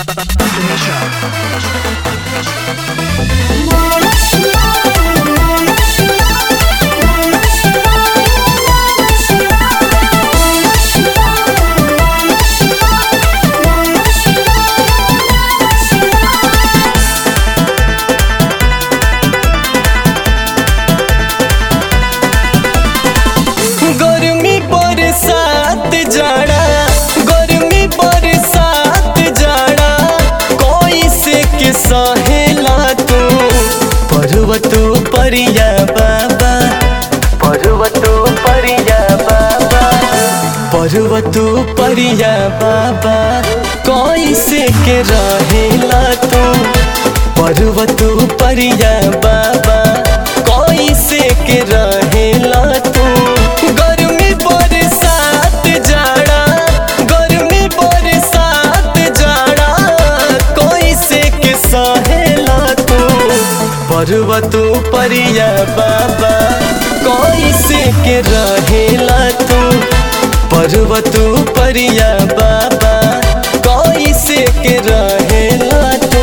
गर्मी बरसात जाड़ा गर्मी बरसात जाड़ा कोई से के सहेला तू पर्वत परिया बाबा पर्वत परिया बाबा पर्वत परिया बाबा कोई से के रहेला तू पर्वत परिया बाबा कोई से के रहेला तू गर्मी बरसात जाड़ा गर्मी बरसात जाड़ा कोई से के सहेला तू पर्वत परिया बाबा कोई से के रहेला तू पर्वत परिया बाबा कोई से के रहेला तू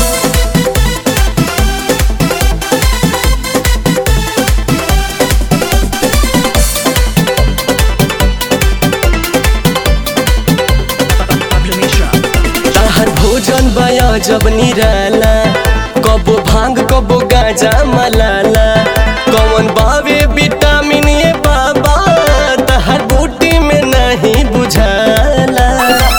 ताहर भोजन बया जब निराला कबो भांग कबो गाजा मलाला कौन बावे विटामिन ये बाबा ताहर बूटी में नहीं बुझाला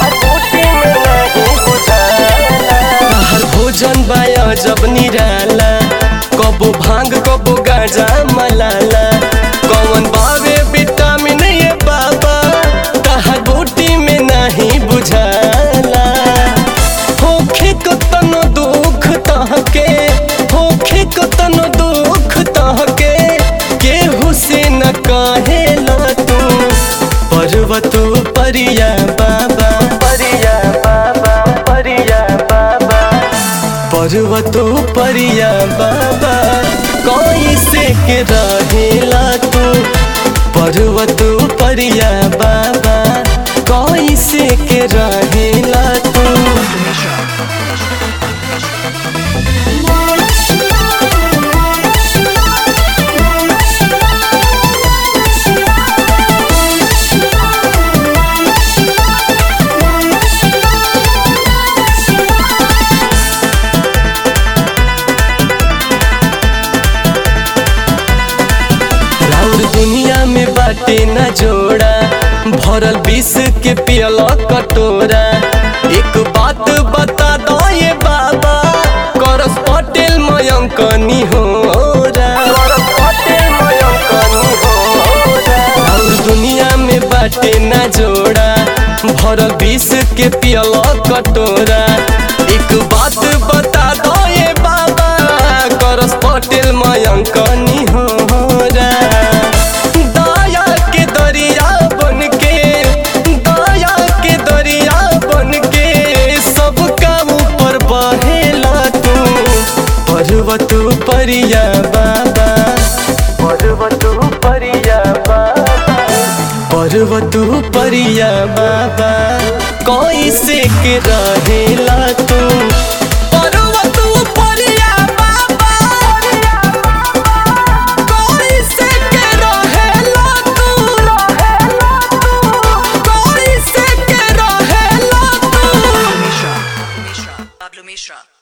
ताहर भोजन बया जब निराला कबो भांग कबो गाजा मलाला कौन बावे विटामिन ये बाबा ताहर बूटी में नहीं बुझाला होखे को तनो दुख तहके होखे को तनो दुख तहके केहू से न कहेला तू पर्वत परिया बाबा परिया बाबा परिया बाबा पर्वत परिया बाबा कोई से के रहेला तू पर्वत परिया बाबा कोई से के रहेला तू राउर दुनिया में बाटे न जोड़ा भरल विष के पियल कटोरा एक बात बता दो ये बाबा करस पटेल मयंकनी हो राउर दुनिया में बाटे न जोड़ा भरल विष के पियल कटोरा एक बात बता दो ये बाबा करस पटेल मयंकनी हो दया के दरिया बन के दया के दरिया बन के सबका ऊपर बहेला तू पर्वत परिया बाबा पर्वत परिया बाबा पर्वत परिया बाबा कोई से के रहेला तू पर्वत परिया बाबा कोई से के रहेला तू रहेला तू कोई से के रहेला तू Mishra. Pablo Mishra.